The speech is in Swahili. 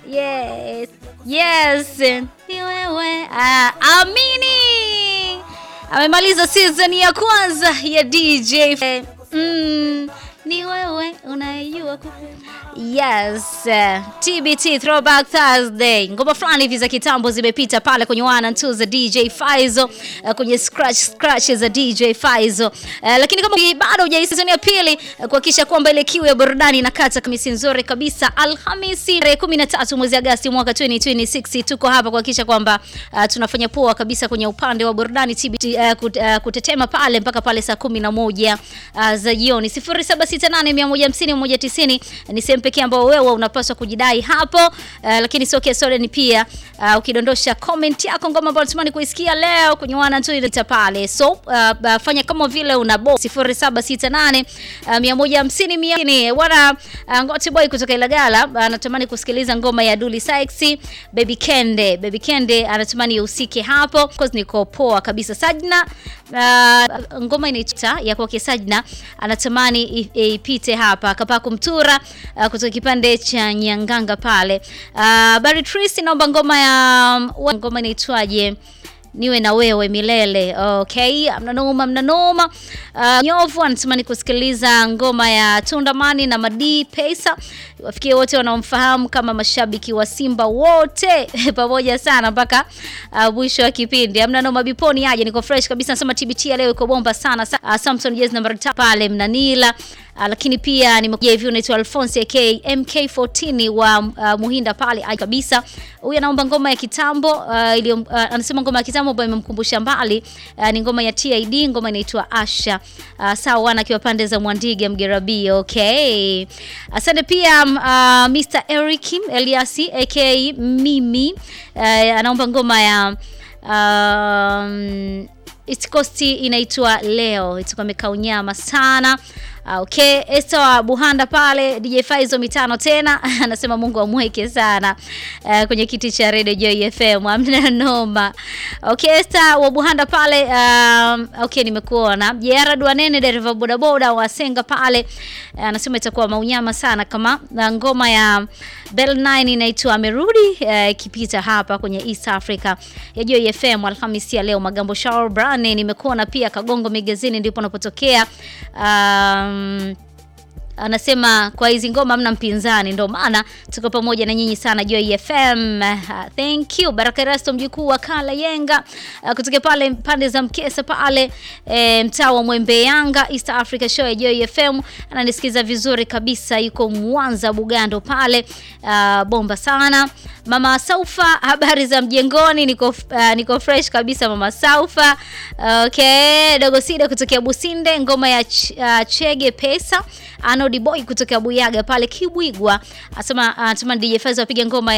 Yes. Yes. Ni wewe. Ah, amini. Amemaliza season ya kwanza ya DJ. Mm, ni wewe unayejua ku Yes, uh, TBT Throwback Thursday. Ngoma fulani hivi za kitambo zimepita pale kwenye one and two za DJ Faizo, uh, kwenye scratch scratch za DJ Faizo. Uh, lakini kama bado hujaisikia season ya pili, uh, kuhakikisha kwamba ile kiu ya burudani inakata kamisi nzuri kabisa. Alhamisi tarehe 13 mwezi Agosti mwaka 2026 tuko hapa kuhakikisha kwamba uh, tunafanya poa kabisa kwenye upande wa burudani TBT, uh, kut, uh, kutetema pale mpaka pale saa 11 uh, za jioni 0768150190 ni sehemu pekee ambao wewe unapaswa kujidai hapo uh, lakini sio kesore ni pia uh, ukidondosha comment yako ngoma ambayo unatamani kuisikia leo kwenye wana tu ile pale so uh, uh, fanya kama vile una bo 0768 uh, 150 100 wana uh, Ngoti Boy kutoka Ilagala uh, anatamani kusikiliza ngoma ya Dully Sykes Baby Kende Baby Kende anatamani usike hapo cause niko poa kabisa Sajna uh, ngoma inaitwa ya kwake Sajna anatamani ipite hapa kapaa kumtura uh, kutoka kipande cha Nyanganga pale. Uh, Barry Tracy naomba ngoma ya ngoma inaitwaje? niwe na wewe milele. Okay, mnanoma mnanoma. Uh, Nyovu anatamani kusikiliza ngoma ya Tundamani na Madi Pesa. Wafikie wote wanaomfahamu kama mashabiki wa Simba wote pamoja sana mpaka uh, mwisho wa kipindi. Amna noma biponi aje, niko fresh kabisa. Nasema TBT ya leo iko bomba sana. Uh, Samson Jazz namba 3 pale Mnanila. Uh, lakini pia nimekuja hivi unaitwa Alphonse AK MK14 wa uh, Muhinda pale ai kabisa. Huyu anaomba ngoma ya kitambo uh, ili uh, anasema ngoma ya kitambo ambayo imemkumbusha mbali uh, ni ngoma ya TID, ngoma inaitwa Asha. Uh, sawa akiwa pande za Mwandige Mgerabi. Okay. Asante pia uh, Mr Eric Eliasi AK Mimi uh, anaomba ngoma ya um, East Coast inaitwa leo itakuwa imekaa unyama sana. Okay, Esther wa Buhanda pale DJ Faizo mitano tena anasema Mungu amweke sana uh, kwenye kiti cha Radio Joy FM. Amna noma. Okay, Esther wa Buhanda pale um, okay nimekuona. Jera Dwanene dereva bodaboda wa Senga pale anasema uh, itakuwa maunyama sana kama na ngoma ya Bell 9 inaitwa amerudi ikipita uh, hapa kwenye East Africa ya Joy FM Alhamisi ya leo. Magambo Shower Brand nimekuona pia Kagongo Magazine ndipo unapotokea um, anasema kwa hizi ngoma hamna mpinzani, ndio maana tuko pamoja na nyinyi sana Joy FM. Uh, thank you Baraka Rasto, mjukuu wa Kala Yenga uh, kutoka pale pande za Mkesa pale e, mtaa wa Mwembe Yanga, East Africa Show ya Joy FM. Ananisikiza vizuri kabisa, yuko Mwanza Bugando pale uh, bomba sana. Mama Saufa, habari za mjengoni? Niko uh, niko fresh kabisa mama Saufa. Okay, dogo Sida kutokea Businde, ngoma ya ch uh, Chege Pesa. Anodi Boy kutokea Buyaga pale Kibwigwa. Asema anasema uh, DJ Faizo apige ngoma ya